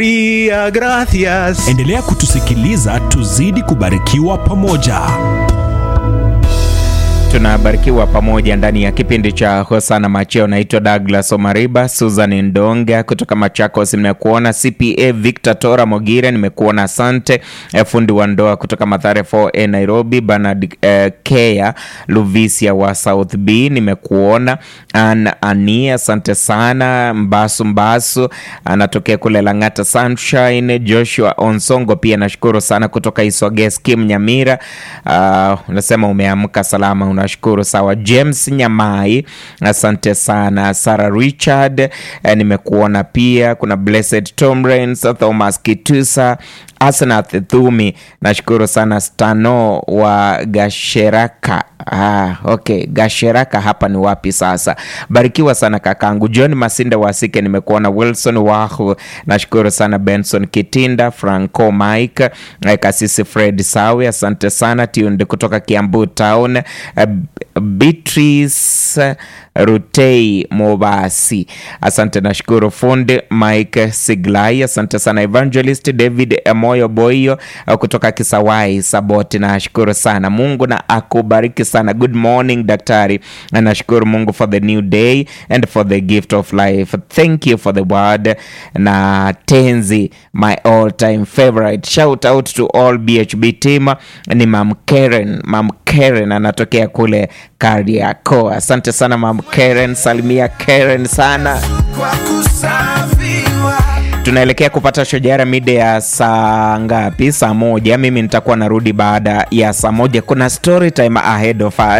Maria, gracias. Endelea kutusikiliza tuzidi kubarikiwa pamoja. tunabarikiwa pamoja ndani ya kipindi cha hosana macheo naitwa douglas omariba susan ndonga kutoka machakos nimekuona cpa victor tora mogire nimekuona asante eh, fundi wa ndoa kutoka mathare 4a nairobi bernard eh, kea luvisia wa south b nimekuona an ani asante sana mbasu mbasu anatokea kule langata sunshine joshua onsongo pia nashukuru sana kutoka iswages kim nyamira uh, unasema umeamka salama unashukuru sawa james nyamai asante sana sara richard eh, nimekuona pia kuna blessed tomrens thomas kitusa asnath thumi nashukuru sana stano wa gasheraka Ah, okay gasheraka hapa ni wapi sasa barikiwa sana kakangu john masinda wasike nimekuona wilson wahu nashukuru sana benson kitinda franco mike eh, kasisi fred sawi asante sana tiundi kutoka kiambu town eh, beatrice rutei mobasi asante nashukuru fundi mike siglai asante sana evangelist david moyo boyo eh, kutoka kisawai saboti nashukuru sana mungu na akubariki sana good morning daktari na nashukuru mungu for the new day and for the gift of life thank you for the word na tenzi my all time favorite shout out to all bhb team ni mam karen mam karen anatokea kule kariako asante sana mam karen salimia karen sana Kwa kusafiwa. tunaelekea kupata shojara mida ya saa ngapi saa moja mimi nitakuwa narudi baada ya saa moja kuna story time ahead of us